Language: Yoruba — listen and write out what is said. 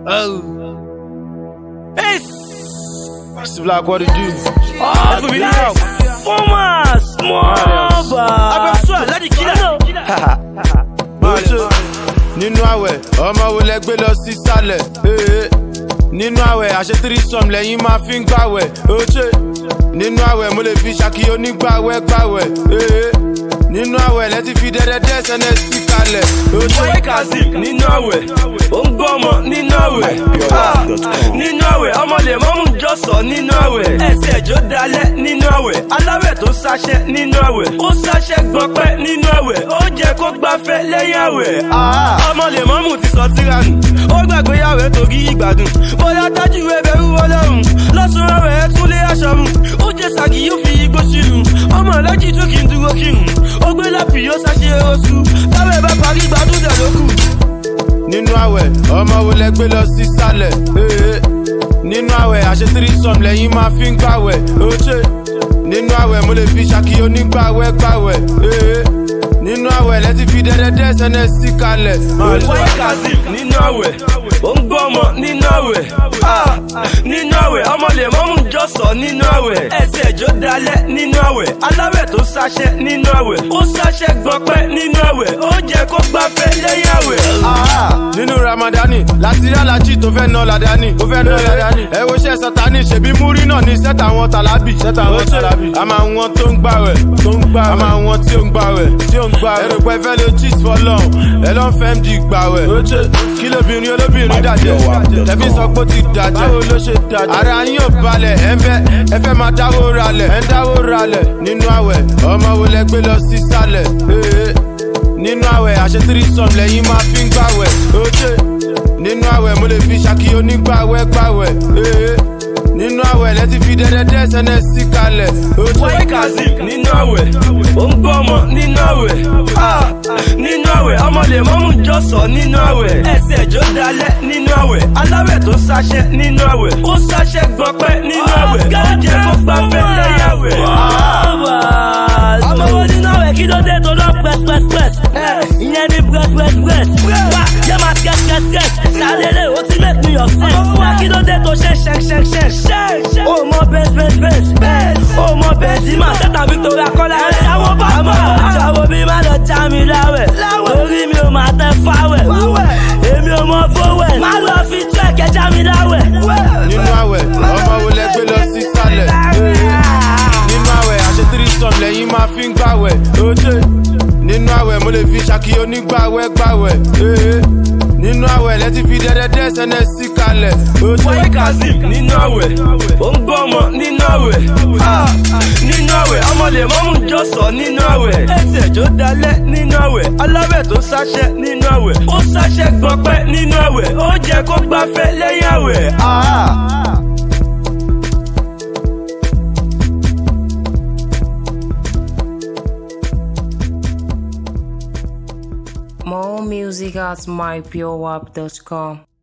Oh. Hey. It's Black, what it do? Oh, Let's guys. Former small bar. Agbẹnusọ Aládì Kílà. Oṣù nínú àwẹ̀ ọmọ wo lẹ gbé lọ sí sálẹ̀? Ee. Nínú àwẹ̀ àṣetírí sọ̀m lẹ́yìn máa fi ń gbàwẹ̀. Oṣù nínú àwẹ̀ mo lè fi ṣàkí onígbàwẹ̀ gbàwẹ̀. Ee. Nínú àwẹ̀ lẹ́tí fi dẹ́dẹ́dẹ́ sẹ́nẹ̀ sí kalẹ̀. Oṣù Boy Kazeem nínú àwẹ̀, ó ń gbọ́ ọmọ nínú àwẹ̀. Ah, Nínú àwẹ̀, ọmọ lè mọ́mú jọ̀sọ̀ nínú àwẹ̀. Ẹsẹ̀ ẹ̀jọ́ dalẹ̀ nínú àwẹ̀. Aláwẹ̀ tó sáṣẹ́ nínú àwẹ̀. Ó sáṣẹ́ gbọ́pẹ́ nínú àwẹ̀. Ó jẹ́ kó gbafẹ́ lẹ́yìn àwẹ̀. Ah, Ọmọ lè mọ́mú ti sọ tíranù. Ó gbàgbé àwẹ̀ torí ìgbádùn. Bóyá tájú ẹbẹ̀rù ọlọ́run. Lọ́sùn àwẹ̀ ẹ tún lé aṣọ mu. Ó jẹ sàgì yóò fi igbó sílùú. Ọmọ alájì tún kì í dúró kírun. Ó gbé lápì yóò sáṣe oṣù. Táwẹ̀ bá parí gbádùn dẹ̀ ló kù. nínú àwẹ̀ ọmọ wo lẹ gbé lọ sí sálẹ̀ ee nínú àwẹ̀ àṣetírí sọ̀m lẹ́yìn máa fi ń gbàwẹ̀ oṣù nínú àwẹ̀ mo lè fi ṣàkí onígbàwẹ̀ gbàwẹ̀ ee nínú àwẹ̀ lẹ́tí fi dẹ́dẹ́dẹ́ sẹ́nẹ̀ sí kalẹ̀. Boy Kazeem nínú àwẹ̀, ó ń gbọ́ ọmọ nínú àwẹ̀. Ah, Nínú àwẹ̀, ọmọ lè mọ́mú jọ̀sọ̀ nínú àwẹ̀. Ẹsẹ̀ ẹ̀jọ́ dalẹ̀ nínú àwẹ̀. Aláwẹ̀ tó sáṣẹ́ nínú àwẹ̀. Ó sáṣẹ́ gbọ́pẹ́ nínú àwẹ̀. Ó jẹ́ kó gbafẹ́ lẹ́yìn àwẹ̀. Ah, nínú ramadani láti rí alájí tó fẹ́ ná ládání tó fẹ́ ná ládání ẹ wo iṣẹ́ sátani ṣèbí múrí náà ní sẹ́tà wọn tàlábì sẹ́tà wọn tàlábì a máa wọn tó ń gbàwẹ̀ tó ń gbàwẹ̀ a máa wọn tí ó ń gbàwẹ̀ tí ó ń gbàwẹ̀ ẹrù pẹ́ fẹ́ lè cheat for long ẹ lọ́n fẹ́ md gbàwẹ̀ kí lóbìnrin olóbìnrin dàjẹ́ tẹ̀fí sọ pé ó ti dàjẹ́ báwo ló ṣe dàjẹ́ ara yín ò balẹ̀ ẹ ń fẹ́ ẹ fẹ́ máa dáwó ralẹ̀ ẹ ń dáwó ralẹ̀ nínú àwẹ̀ ọmọ wo lẹ gbé lọ sí sálẹ̀ ee nínú àwẹ̀ àṣetírí sọ̀m lẹ́yìn máa fi ń gbàwẹ̀ oṣù nínú àwẹ̀ mo lè fi ṣàkí onígbàwẹ̀ gbàwẹ̀ ee nínú àwẹ̀ lẹ́tí fi dẹ́dẹ́dẹ́ sẹ́nẹ̀ sí kalẹ̀ oṣù. Boy Kazeem nínú àwẹ̀, ó ń gbọ́ ọmọ nínú àwẹ̀. Ah, Nínú àwẹ̀, ọmọ lè mọ́mú jọ̀sọ̀ nínú àwẹ̀. Ẹsẹ̀ ẹ̀jọ́ dalẹ̀ nínú àwẹ̀. Aláwẹ̀ tó sáṣẹ́ nínú àwẹ̀. Ó sáṣẹ́ gbọ́pẹ́ nínú àwẹ̀. Ó jẹ́ kó gbafẹ́ lẹ́yìn àwẹ̀. ọmọ wo nínú àwẹ̀ kí ló dé tó lọ pẹ́pẹ́pẹ́ ìyẹn ní brẹ́pẹ́pẹ́ wá jẹ́ máa skẹ́skẹ́skẹ́ sálẹ̀lẹ̀ ó ti make me upset wá kí ló dé tó ṣe ṣẹ́ṣẹ́ṣẹ́ ó mọ bẹ́ẹ̀sì ó mọ bẹ́ẹ̀sì máa tẹ́tà Victoria kọ́lá ẹ̀ àwọn bá mọ̀ ṣàwọ̀ bí má lọ já mi láwẹ̀ lórí mi ò máa tẹ fáwẹ̀ èmi ò mọ fówẹ̀ má lọ fi tú ẹ̀kẹ́ já mi láwẹ̀. nínú àwẹ̀ ọmọ wo lẹ gbé lọ sí sálẹ̀ ee nínú àwẹ̀ àṣetírí sọ̀m lẹ́yìn máa fi ń gbàwẹ̀ oṣù nínú àwẹ̀ mo lè fi ṣàkí onígbàwẹ̀ gbàwẹ̀ ee nínú àwẹ̀ lẹ́tí fi dẹ́dẹ́dẹ́ sẹ́nẹ̀ sí kalẹ̀ oṣù. Boy Kazeem nínú àwẹ̀, ó ń gbọ́ ọmọ nínú àwẹ̀. Ah, Nínú àwẹ̀, ọmọ lè mọ́mú jọ̀sọ̀ nínú àwẹ̀. Ẹsẹ̀ ẹ̀jọ́ dalẹ̀ nínú àwẹ̀. Aláwẹ̀ tó sáṣẹ́ nínú àwẹ̀. Ó sáṣẹ́ gbọ́pẹ́ nínú àwẹ̀. Ó jẹ́ kó gbafẹ́ lẹ́yìn àwẹ̀. Ah. More music at mypurewap.com.